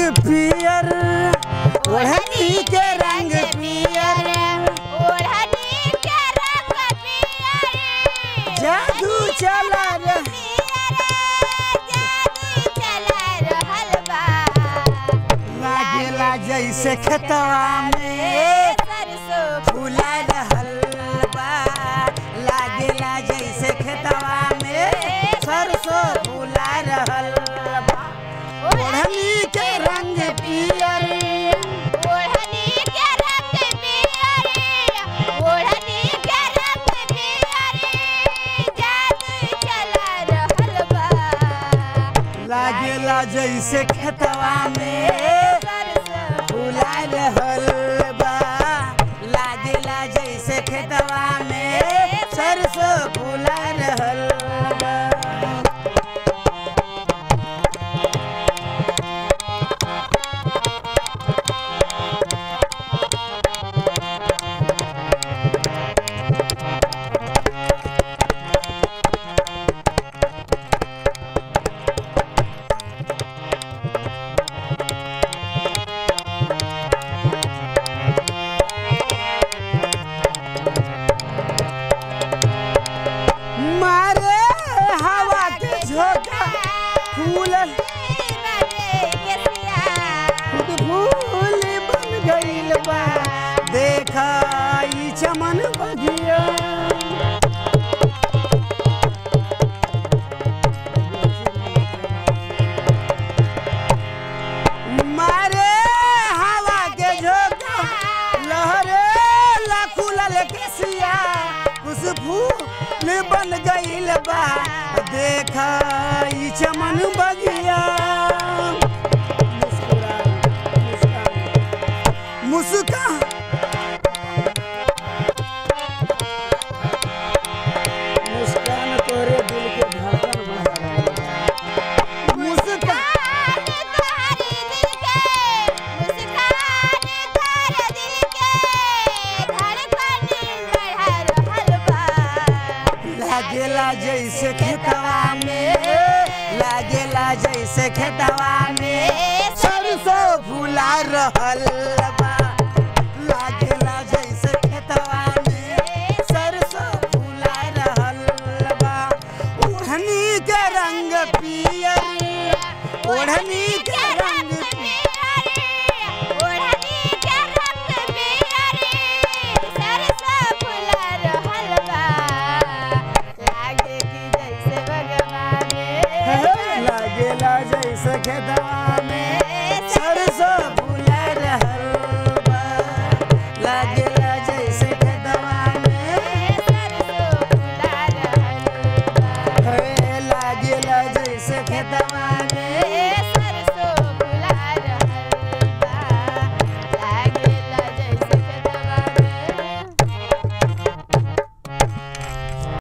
पियर ओढ़नी के रंग पियर ओढ़नी के रंग पियर जादू चला रे जादू चला रहल बा लागेला जैसे खेतवा में सरसों फूला रहल बा लागेला जैसे खेतवा में सरसों फूला रहल बा ओढ़नी के रंग पियर ओढ़नी के रंग पियर ओढ़नी के रंग पियर जादू चला रहल बा लागेला जैसे खेतवा में सरसों फूला रहल बा लागेला जैसे खेतवा में सरसों फूला रहल बा मारे हवा के झोंका फूल खुद फूल बन गइल बा देखा ई चमन बगिया मारे हवा के झोंका लहरे लखुलल केसिया कुछ फूल बन गइल बा देखा ई चमन बगिया मुस्कान मुस्कान तोरे दिल के धड़कन बढ़ा मुस्कान लागेला जैसे खेतवा में लागेला जैसे खेतवा में सरसों फूला रहल बा लागेला जैसे खेतवा में सरसों फूला रहल बा ओढ़नी के रंग पियर ओढ़नी के रंग लागेला जैसे खेतवा में सरसों फूला रहल बा लागेला जैसे खेतवा में हे लागेला जैसे खेतवा